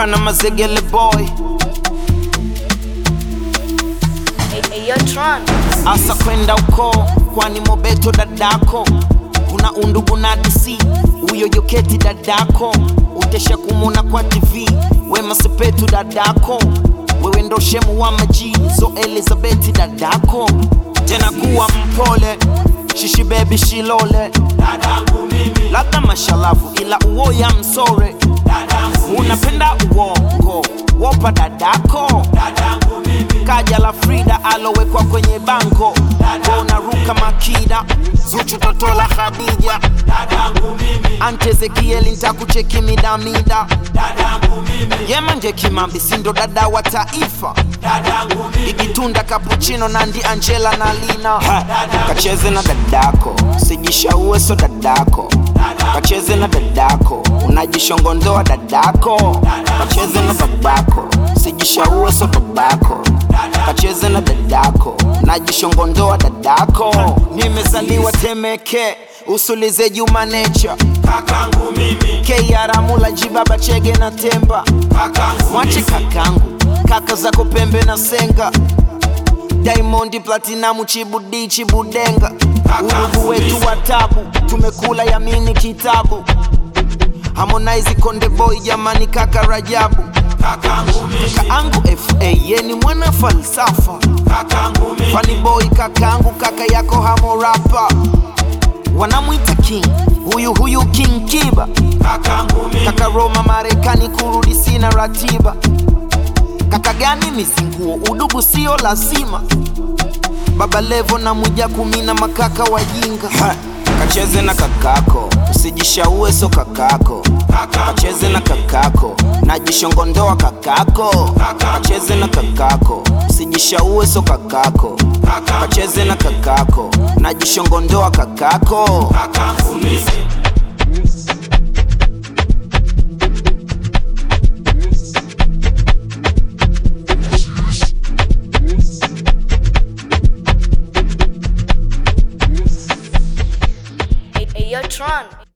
Ruka na mazegele boy Ayo Tron. asa kwenda uko kwani mobeto dadako kuna undugu na dc huyo yoketi dadako utesha kumona kwa tv wema sepetu dadako wewe ndo shemu wa maji so elizabeti dadako tena kuwa mpole shishi bebi shilole labda mashalavu ila uoya msore unapenda uongo wopa dadako kaja la frida alowekwa kwenye bango unaruka makida zuchu toto la khadija ante ezekieli ntakucheki midamida yemanje kimambi sindo dada wa taifa igitunda kapuchino nandi angela na lina ha, kacheze na dadako sijishaue so dadako kacheze na dadako unajishongondoa dadako kacheze na babako sijishaue so babako kacheze na dadako najishongondoa dadako nimezaliwa temeke usulize juma nature kakangu mimi keiaramula jibaba chege na temba mwache kakangu kaka zako pembe na senga diamondi platinamu chibudi chibudenga urugu wetu wa tabu tumekula yamini kitabu harmonize konde boy jamani kaka rajabu kakangu mimi kaangu fa yeni mwana falsafa kakangu mimi Funny boy kakangu kaka yako hamorapa wanamwita king huyu huyu king kiba kakangu mimi kaka roma marekani kurudi sina ratiba kaka gani mizinguo udugu sio lazima baba levo na muja kumina makaka wajinga ha, kacheze na kakako usijishaue so kakako kacheze na kakako najishongondoa kakako kacheze na kakako usijishaue so kakako kacheze na kakako najishongondoa kakako kakangu mimi Ayo Tron.